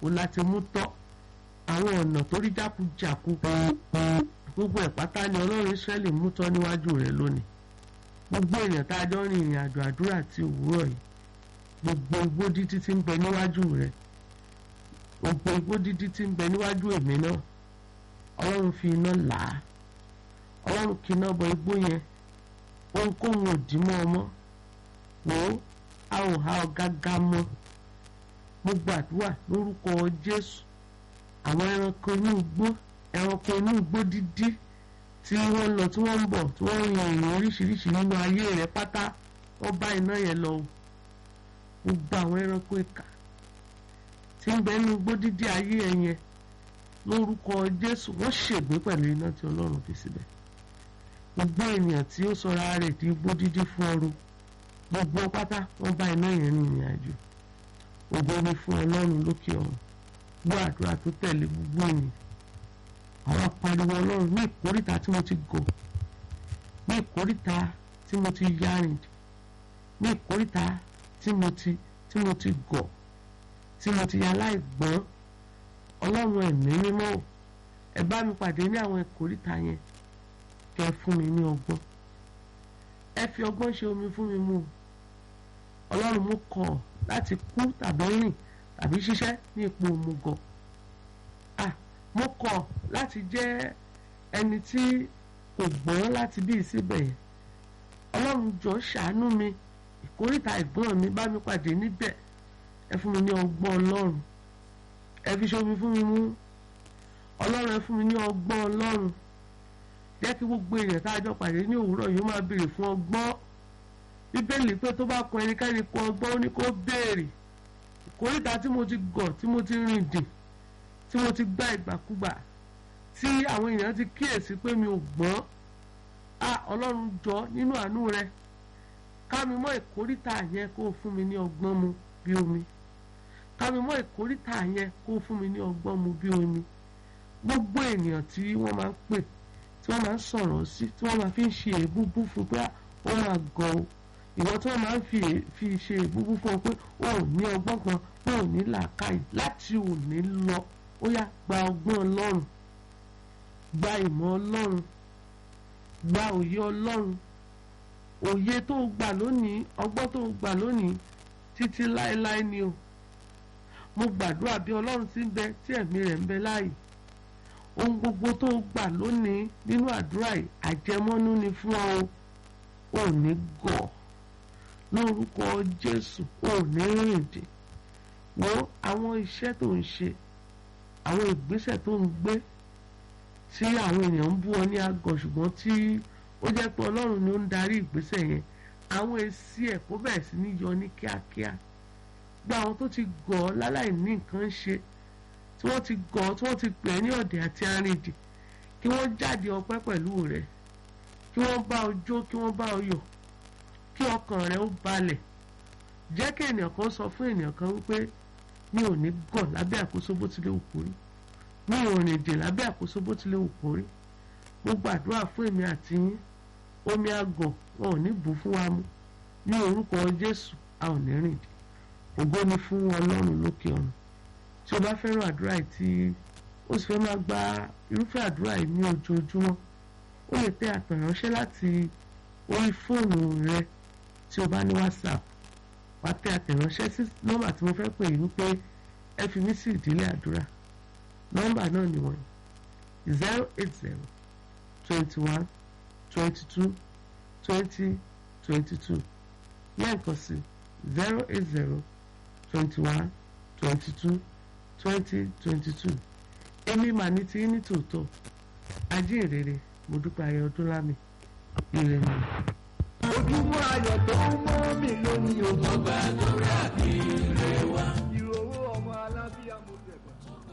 ó láti mú tọ́ àwọn ọ̀nà tó rí jákujàku gbogbo ẹ̀ pátá ni ọlọ́run Ísírẹ́lì mú tọ́ níwájú rẹ̀ lónìí gbogbo èèyàn tá a jọ rìn ìrìn àjò àdúrà ti òwúrọ̀ yìí gbogbo igbó dídí tí ń bẹ níwájú rẹ̀ gbogbo igbó dídí tí ń bẹ níwájú èmi náà ọlọ́run fi iná là á ọlọ́run kì iná bọ igbó yẹn ohunkóhun ò dì mọ́ ọmọ wò ó a ò ha ọ gágá mọ́ mo gbàdúrà lórúkọ Jésù àwọn ẹranko inú igbó ẹranko inú igbó dídí tí wọ́n lọ tí wọ́n ń bọ̀ tí wọ́n rin ìrìn oríṣiríṣi nínú ayé rẹ̀ pátá wọ́n bá iná yẹn lọ gbogbo àwọn ẹranko ìkà tí ń bẹ nínú igbó dídí ayé ẹ yẹn lórúkọ Jésù wọ́n ṣègbé pẹ̀lú iná tí Ọlọ́run fi síbẹ̀ gbogbo ènìyàn tí ó sọra rẹ̀ di igbó dídí fún ọrọ̀ gbogbo pátá wọ́n bá iná yẹn ní ìrìn àjò ògo ni fún Ọlọ́run lókè ọ̀run gbọ́ àdúrà tó tẹ̀lé gbogbo ènìyàn àwọn apariwo Ọlọ́run ní ìkórìtà tí mo ti gò ní ìkórìtà tí mo ti yarìn ní ìkórìtà tí mo ti tí mo ti gọ̀ tí mo ti aláìgbọ́n Ọlọ́run ẹ̀mí mímọ́ ẹ bá mi pàdé ní àwọn ìkórìtà yẹn kẹ́ fún mi ní ọgbọ́n ẹ fi ọgbọ́n ṣe omi fún mi mu Ọlọ́run mú kọ̀ láti kú tàbí rìn tàbí ṣiṣẹ́ ní ipò òmùgọ̀ ah mo kọ̀ láti jẹ́ ẹni tí kò gbọ́n láti bí síbẹ̀ yẹn Ọlọ́run jọ ṣàánú mi ìkórìtà ìgbọ́n mi bá mi pàdé níbẹ̀ ẹ fún mi ní ọgbọ́n Ọlọ́run ẹ fi ṣe omi fún mi mú Ọlọ́run ẹ fún mi ní ọgbọ́n Ọlọ́run jẹ́ kí gbogbo èèyàn tá a jọ pàdé ní òwúrọ̀ yìí ó máa béèrè fún ọgbọ́n bíbélì pé tó bá kọ ẹnikẹ́ni kọ ọgbọ́n ó ní kó béèrè ìkórìtà tí mo ti gọ̀ tí mo ti rìn dì tí mo ti gbá ìgbàkúgbà tí àwọn èèyàn ti kíyèsí pé mi ò gbọ́n a ọlọ́run jọ nínú àánú rẹ ká mi mọ́ ìkórìtà yẹn kó o fún mi ní ọgbọ́n mu bí omi ká mi mọ́ ìkórìtà yẹn kó o fún mi ní ọgbọ́n mu bí omi gbogbo ènìyàn tí wọ́n máa ń pè tí wọ́n máa ń sọ̀rọ̀ sí tí wọ́n máa fi ń ṣe èébúbú fún pé ó máa gọ̀ o ìwọ tí wọ́n máa ń fi fi ṣe èébúbú fún ọ pé ó ò ní ọgbọ́n kan ó ò ní làákàyè láti òní lọ ó yá gba ọgbọ́n ọlọ́run gba ìmọ̀ ọlọ́run gba òye ọlọ́run òye tó gbà lónìí ọgbọ́n tó gbà lónìí títí láéláé ni o mo gbàdúrà bí ọlọ́run ti ń bẹ tí ẹ̀mí rẹ̀ ń bẹ láàyè ohun gbogbo tó gbà lónìí nínú àdúrà yìí àjẹmọ́nú ni fún ọ ò ní gọ̀ lórúkọ Jésù ò ní rìndì wo àwọn iṣẹ́ tó ń ṣe àwọn ìgbésẹ̀ tó ń gbé tí àwọn èèyàn ń bú ọ ní àgọ́ ṣùgbọ́n tí ó jẹ́ pé Ọlọ́run ni ó ń darí ìgbésẹ̀ yẹn àwọn èsì ẹ̀ kó bẹ̀rẹ̀ sí ní yọ ní kíákíá gba àwọn tó ti gọ̀ ọ́ láláì ní nǹkan ṣe tí wọ́n ti gọ̀ ọ́ tí wọ́n ti pè é ní ọ̀dẹ̀ àti arìndì kí wọ́n jáde ọpẹ́ pẹ̀lú rẹ̀ kí wọ́n bá ọ jó kí wọ́n bá ọ yọ̀ kí ọkàn rẹ̀ ó balẹ̀ jẹ́ kí ènìyàn kan sọ fún ènìyàn kan wípé mi ò ní gọ̀ lábẹ́ àkóso bó tilẹ̀ wù kó rí mi ò rìn dè lábẹ́ àkóso bó tilẹ̀ wù kó rí mo gbàdúrà fún èmi àti yín omi àgọ̀ wọn ò ní bù fún wa mu ní orúkọ Jésù a ò ní rìn dè ògo ni fún Ọlọ́run lókè ọ̀run tí o bá fẹ́ràn àdúrà yìí tí o sì fẹ́ máa gba irúfẹ́ àdúrà yìí ní ojoojúmọ́ o lè tẹ àtẹ̀ránṣẹ́ láti orí fóònù rẹ tí o bá ní WhatsApp wá tẹ àtẹ̀ránṣẹ́ sí nọ́mbà tí mo fẹ́ pè yín wípé ẹ fi mí sí ìdílé àdúrà nọ́mbà náà ni wọ́n zero eight zero twenty one twenty two twenty twenty two lẹ́ẹ̀kan sí zero eight zero twenty one twenty two twenty twenty two èmi mà ní tí ní tòótọ́ ajínrere mo dúpẹ́ ayé ọdún lámì ire mi. ojúmọ́ ayọ̀ tó ń mọ́ mi lónìí o. ọgbà àdúrà kí ire wá. ìrọ̀wọ́ ọmọ alábíàmọ̀ bẹ̀rẹ̀.